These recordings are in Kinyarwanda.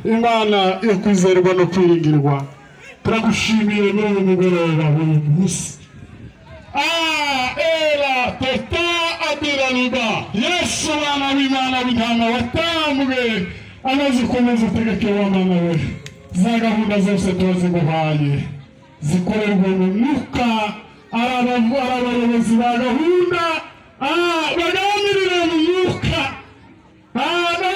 Imana yo kwizerwa no kwiringirwa turagushimiye n'uyu mugoroba w'uyu munsi era tota aduranirwa yesu abana b'imana b'intama watamwe amaze ukomeza utegeke w'amana we za gahunda zose turaziguhaye zikorerwa mu mwuka ari abayobozi ba gahunda baganirire mu mwuka bavuga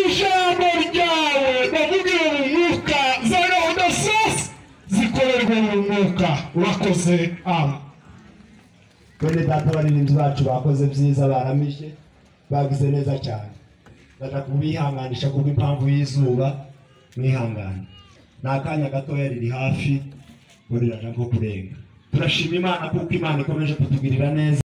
ijambo ryawe bavugire mu mwuka za gahunda zose zikorerwa mu mwuka urakoze ama bene data abaririmbyi bacu bakoze byiza baramishe bagize neza cyane bashaka kubihanganisha kubw'impamvu y'izuba mwihangane ni akanya gatoya riri hafi ngo rirajya nko kurenga turashima imana kuko imana ikomeje kutugirira neza